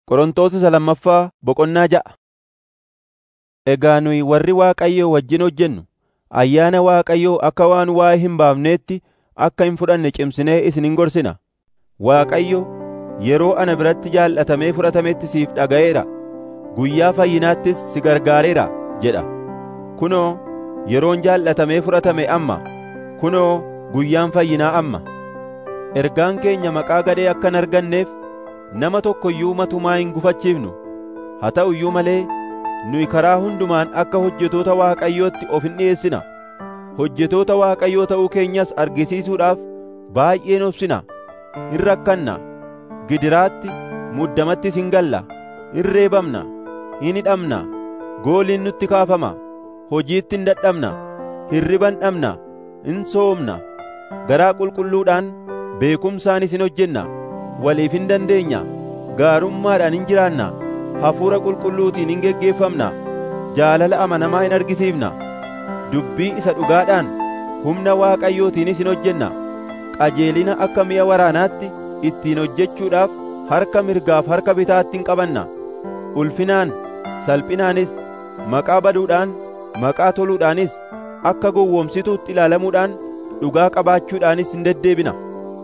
Qorontos isa lammaffaa boqonnaa ja'a. Egaa nuyi warri Waaqayyoo wajjin hojjennu ayyaana Waaqayyoo akka waan waa'ee hin baafneetti akka hin fudhanne cimsinee isin hin gorsina. Waaqayyo yeroo ana biratti jaallatamee fudhatametti siif dhaga'eera; guyyaa fayyinaattis si gargaareera jedha. Kunoo yeroon jaallatamee fudhatame amma; kunoo guyyaan fayyinaa amma. Ergaan keenya maqaa gadhee akka hin arganneef nama tokko iyyuu matumaa hin gufachiifnu. Haa ta'u iyyuu malee nuyi karaa hundumaan akka hojjetoota Waaqayyootti of hin dhi'eessina. Hojjetoota Waaqayyoo ta'uu keenyas argisiisuudhaaf baay'een obsina. Hin rakkanna. Gidiraatti, muddamattis hin galla. Hin reebamna. Hin hidhamna. Gooliin nutti kaafama. Hojiitti hin dadhabna. Hirriba hin dhabna. Hin soomna. Garaa qulqulluudhaan beekumsaanis hin hojjenna. Waliif hin dandeenya. Gaarummaadhaan hin jiraanna. Hafuura qulqulluutiin hin geggeeffamna. Jaalala amanamaa hin argisiifna. Dubbii isa dhugaadhaan humna Waaqayyootiinis hin hojjenna. Qajeelina akka mi'a waraanaatti ittiin hojjechuudhaaf harka mirgaaf harka bitaatti hin qabanna. Ulfinaan, salphinaanis, maqaa baduudhaan, maqaa toluudhaanis, akka gowwoomsituutti ilaalamuudhaan, dhugaa qabaachuudhaanis hin deddeebina.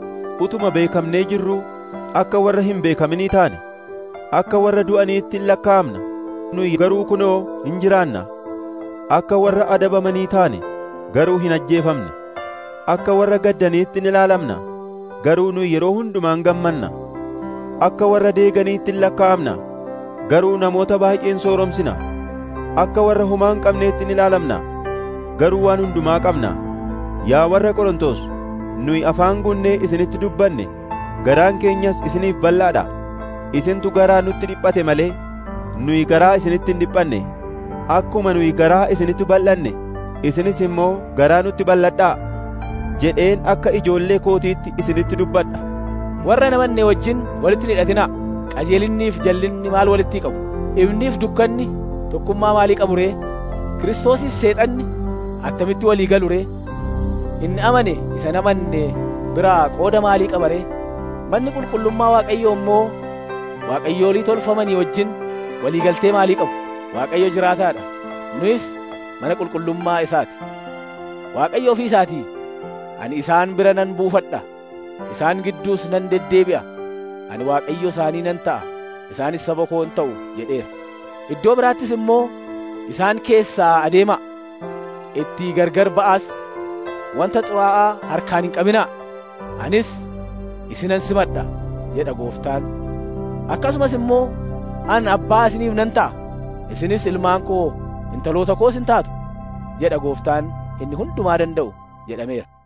Utuma beekamnee jirruu akka warra hin beekaminii taane, akka warra du'aniitti hin lakkaa'amna. Nuyi garuu kunoo hin jiraanna. Akka warra adabamanii taane, garuu hin ajjeefamne. Akka warra gaddaniitti hin ilaalamna. Garuu nuyi yeroo hundumaan gammanna. Akka warra deeganiitti hin lakkaa'amna. Garuu namoota baay'een sooromsina. Akka warra homaa hin qabneetti hin ilaalamna. Garuu waan hundumaa qabna. Yaa warra Qorontos, nuyi afaan guunnee isinitti dubbanne, garaan keenyas isiniif bal'aadha. Isintu garaa nutti dhiphate malee, nuyi garaa isinitti hin dhiphanne. Akkuma nuyi garaa isinitti bal'anne, isinis immoo garaa nutti bal'adhaa. jedheen akka ijoollee kootiitti isinitti dubbadha. Warra namanne wajjin walitti hin hidhatinaa. Qajeelinniif jallinni maal walitti qabu? Ifniif dukkanni tokkummaa maalii qabu ree? Kiristoosiif seexanni attamitti walii galu ree? Inni amane isa namanne biraa qooda maalii qaba ree? Manni qulqullummaa Waaqayyoo immoo Waaqayyoolii tolfamanii wajjin walii galtee maalii qabu? Waaqayyo jiraataadha. Nuyis mana qulqullummaa isaati. Waaqayyo ofii isaatii ani isaan bira nan buufadha isaan gidduus nan deddeebi'a ani waaqayyo isaanii nan ta'a isaanis saba koo in ta'u jedheera iddoo biraattis immoo isaan keessaa adeema itti gargar ba'aas wanta xuraa'aa harkaan hin qabinaa anis isinan simadha jedha gooftaan akkasumas immoo an abbaa isiniif nan ta'a isinis ilmaan koo intaloota koos in taatu jedha gooftaan inni hundumaa danda'u jedhameera